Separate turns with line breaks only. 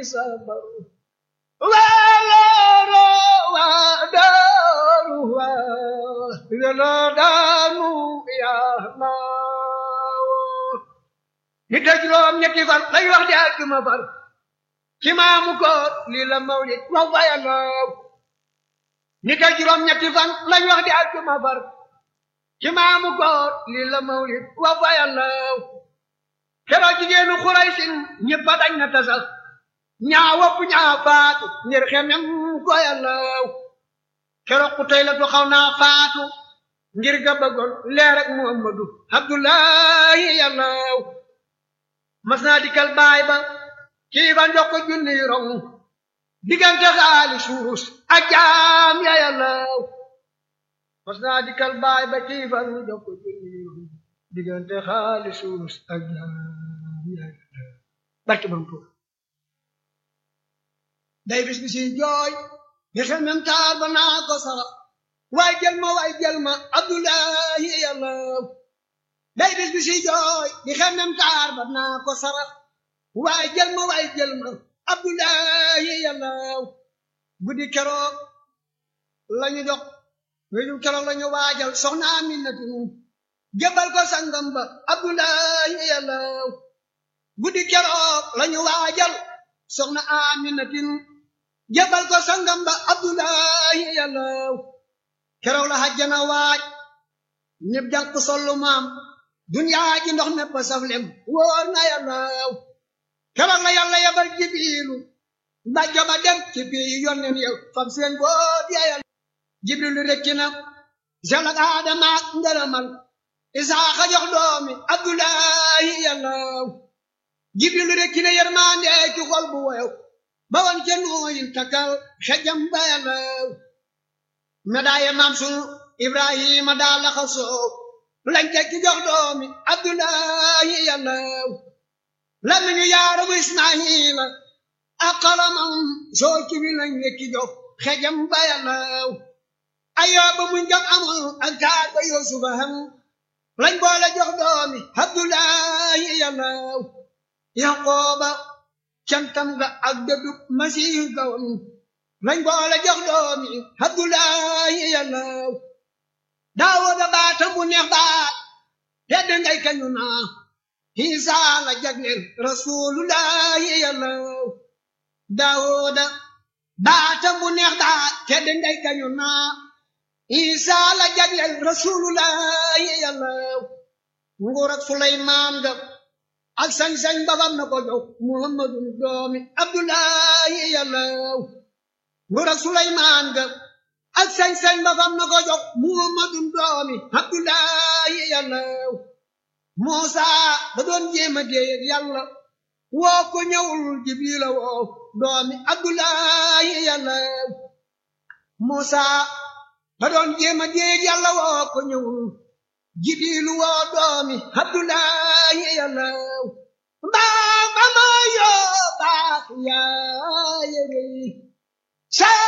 sabar waaloro waa daaru waa yàlla daanu yàlla ni te juróom ñetti fan lay wax di àjjuma far ci maamu koor lii la mawlid wax fa yàlla ni te juróom ñetti fan lañ wax di àjjuma far ci maamu koor lii la mawlid wax fa yàlla keroog jigéenu xuraysin ñëpp a dañ na tasal ñaa wopp ñaa faatu ngir xemem ko yàlla keroog ku tey la du xaw naa faatu ngir ga bëggoon leer ak muhammadu abdullahi yàlla mas naa dikkal baay ba kii ba njox ko junni rong diggante xaali suurus ak jaam ya yàlla mas naa dikkal baay ba kii ba njox ko junni rong diggante xaali suurus ak jaam ya yàlla barke bam tuur day bis bi si jooy nga xam même taar ba naa ko sara waay jël ma waay jël ma abdullahi yàlla day bis bi si jooy di xam même taar ba naa ko sara waay jël ma waay jël ma abdullahi yàlla guddi keroog lañu jox wéju keroog lañu waajal soxna Aminatu jëbal ko sangam ba abdullahi yàlla guddi keroog lañu waajal soxna Aminatin jëbal ko sangam ba abdullahi yàlla keroog la hajjana waaj ñëpp jànq sollu maam duniyaa ji ndox nepp saflem wóor na yàlla keroog la yàlla yabal jibiilu ba joba dem ci bii yonnen yow fam seen boot ya yàlla jibrilu rekki na jalak aadama ak ngërëmal isaaxa jox doomi abdullahi yàlla jibrilu rekki na yërmande ci xol bu woyow ba wan ca nooyin takkal xejam ba yàlla medaaye maam sunu ibrahima daa laxa soow lañ tekki jox doomi abdullahi yàlla lamiñu yaaramu ismaila ak xalamam soo ci wi lañ nekki jox xejam ba yàlla ayooba muñ jam amul ak taar ba yusufa ham lañ boole jox doomi abdullahi yàlla yaqooba cantam ga ak dëddu masiihu gawam lañ boole jox doomi abdullahi yàlla daawuda baatam bu neex baat tedd ngay kañu naa Isa la jagleel rasulullahi yàlla daawuda baatam bu neex baat tedd ngay kañu naa Isa la jagleel rasulullahi yàlla nguur ak Suleymaan ga ak sañ-sañ babam na ko jox muhammadu doomi abdullahi yàlla nguur ak suleymaan ga ak sañ-sañ babam na ko jox muhammadu doomi abdullahi yàlla muusa da doon jéema déeyeg yàlla woo ko ñëwul jibrila woo doomi abdullahi yàlla muusa da doon jéema déeyeg yàlla woo ko ñëwul jibrilu woo doomi abdullahi yàlla mbaa ba ma yoo baax yaa yëgëy